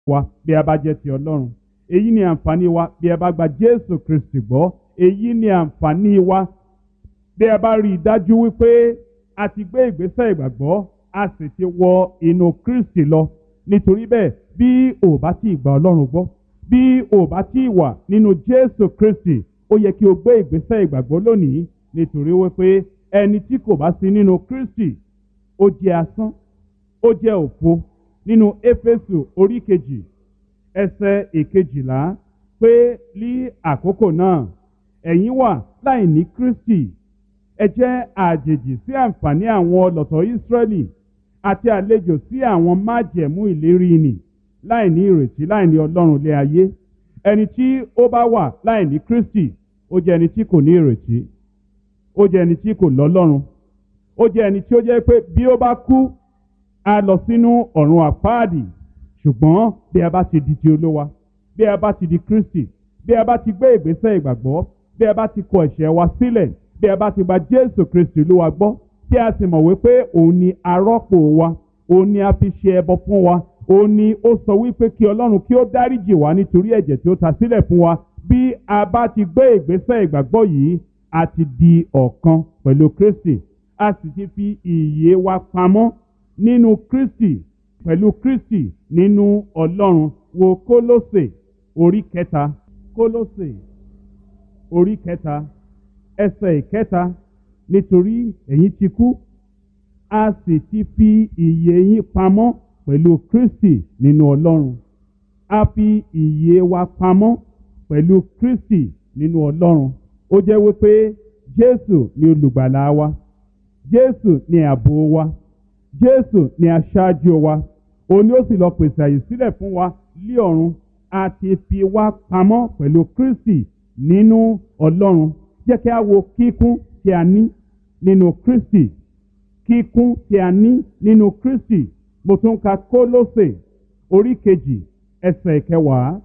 wa bí a bá jẹ́ ti ọlọ́run èyí ni àǹfààní wa bí a bá gba jésù kristi gbọ́ èyí ni àǹfààní wa bí a bá rí i dájú wípé a ti gbé ìgbésẹ̀ ìgbàgbọ́ a sì ti wọ inú kristi lọ nítorí bẹ́ẹ̀ bí o bá tí ì gba ọlọ́run gbọ́ bí o bá tí ì wà nínú jésù kristi ó yẹ kí o gbé ìgbésẹ̀ ìgbàgbọ́ lónìí nítorí wípé ẹni tí kò bá sí nínú kristi ó jẹ́ asán ó jẹ́ òfo nínú éfésù orí kejì ẹsẹ̀ ìkejìlá pé ní àkókò náà ẹ̀yin wà láì ní kristi ẹ jẹ́ àjèjì sí àǹfààní àwọn ọlọ́tọ̀ ìsírẹ́lì àti àlejò sí àwọn májẹ̀mú ìlérí nì láì ní ìrètí láì ní ọlọ́run lé ayé ẹni tí ó bá wà láì ní kristi ó jẹ́ ẹni tí kò ní ìrètí ó jẹ́ ẹni tí kò lọ́lọ́run ó jẹ́ ẹni tí ó jẹ́ pé bí ó bá kú a lọ sínú ọ̀run àpáàdì ṣùgbọ́n bí a bá ti di ti olówa bí a bá ti di kristi bí a bá ti gbé ìgbésẹ̀ ìgbàgbọ́ bí a bá ti kọ ẹ̀ṣẹ̀ wa sílẹ̀ bí a bá ti gba jésù kristi olúwa gbọ́ tí a sì mọ̀ wípé òun ni arọ́pò wa òun ni a fi ṣe ẹbọ fún wa òun ni ó sọ wípé kí ọlọ́run kí ó dáríjì wá nítorí ẹ̀jẹ̀ tí ó ta sílẹ̀ fún wa bí a bá ti gbé ìgbésẹ̀ ìgbàgbọ́ yìí a ti di ọ̀kan pẹ̀lú kristi a sì ti fi ìyè wa pamọ́ nínú kristi pẹ̀lú kristi nínú ọlọ́run wo kólósè orí kẹta kólósè orí kẹta ẹsẹ̀ ìkẹta nítorí ẹ̀yin ti kú a sì ti fi ìyè yín pamọ́ pẹ̀lú kristi nínú ọlọ́run a fi ìyè wa pamọ́ pẹ̀lú kristi nínú ọlọ́run ó jẹ́ wípé jésù ni olùgbàlà wa jésù ni ààbò wa jésù ni aṣáájú wa òun ni ó sì lọ pèsè àyè sílẹ̀ fún wa lí ọ̀run a ti fi wá pamọ́ pẹ̀lú kristi nínú ọlọ́run jẹ́ kí a wo kíkún tí a ní nínú kristi kíkún tí a ní nínú kristi mo tún ka kólósè orí kejì ẹsẹ̀ ìkẹwàá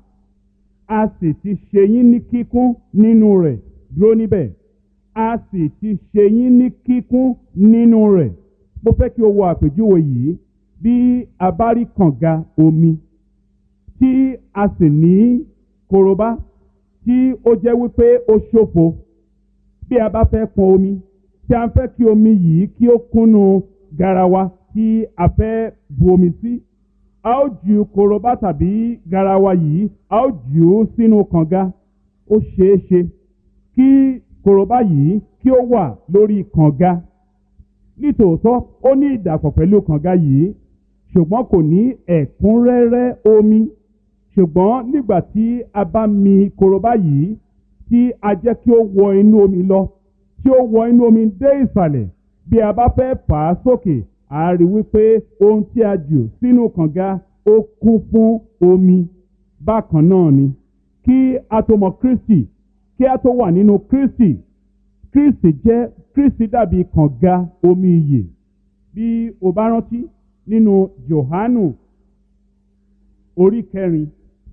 a sì ti ṣe yín ní kíkún nínú rẹ̀ dúró níbẹ̀ a sì ti ṣe yín ní kíkún nínú rẹ̀ mo fẹ́ kí o wo àpèjúwe yìí bí a bá rí kànga omi tí a sì ní korobá tí ó jẹ́ wípé ó ṣòfo bí a bá fẹ́ pọn omi tí a fẹ́ kí omi yìí kí ó kúnnú garawa tí a fẹ́ bu omi sí a ó ju korobá tàbí garawa yìí a ó jù ú sínú kànga ó ṣeé ṣe kí korobá yìí kí ó wà lórí kànga nítòótọ́ ó ní ìdàpọ̀ pẹ̀lú kànga yìí ṣùgbọ́n kò ní ẹ̀kúnrẹ́rẹ́ omi ṣùgbọ́n nígbà tí a bá mi korobá yìí tí a jẹ́ kí ó wọ inú omi lọ tí ó wọ inú omi dé ìsàlẹ̀ bí a bá fẹ́ fà á sókè a rí wípé ohun tí a jù sínú kànga ó kún fún omi bákan náà ni kí a tó mọ kristi kí a tó wà nínú kristi kristi jẹ́ kristi dàbí kànga omi iyè bí o bá rántí nínú johanu orí kẹrin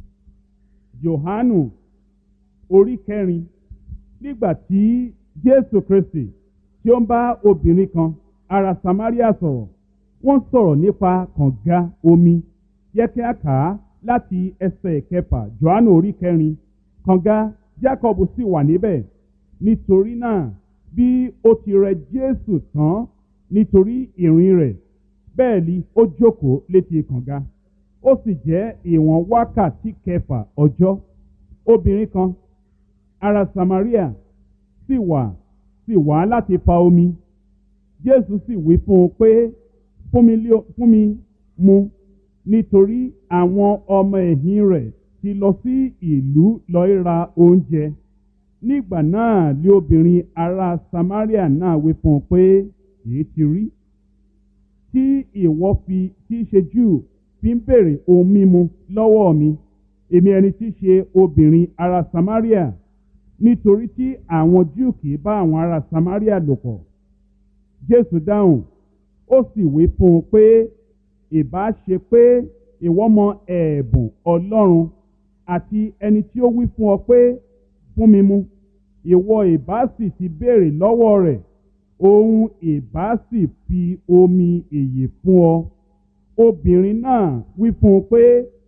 johanu orí kẹrin nígbà tí jésù kristi tí ó ń bá obìnrin kan ará samaria sọ̀rọ̀ wọ́n sọ̀rọ̀ nípa kànga omi yẹ kí a kà á láti ẹsẹ̀ kẹfà johanu orí kẹrin kànga jacob sì wà níbẹ̀ nítorí náà bí ó ti rẹ jésù tán nítorí ìrìn rẹ̀ bẹ́ẹ̀ ni ó jókòó létí kànga ó sì jẹ́ ìwọ̀n wákàtí kẹfà ọjọ́ obìnrin kan ará samaria sì wà sì wá láti fa omi jésù sì wí fún un pé fún mi lé- fún mi mu nítorí àwọn ọmọ ẹ̀yìn rẹ̀ ti lọ sí ìlú lọ́ọ́ ra oúnjẹ nígbà náà lé obìnrin ará samaria náà wí fún un pé èyí ti rí tí ìwọ fi tí í ṣe júù fi ń béèrè ohun mímu lọ́wọ́ mi èmi ẹni tí í ṣe obìnrin ará samaria nítorí tí àwọn júù kì í bá àwọn ará samaria lò pọ̀ jésù dáhùn ó sì wí fún un pé ìbá ṣe pé ìwọ mọ ẹ̀bùn ọlọ́run àti ẹni tí ó wí fún ọ pé fún mi mu ìwọ ìbá sì ti béèrè lọ́wọ́ rẹ̀ òun ìbá sì fi omi èyè fún ọ obìnrin náà wí fún un pé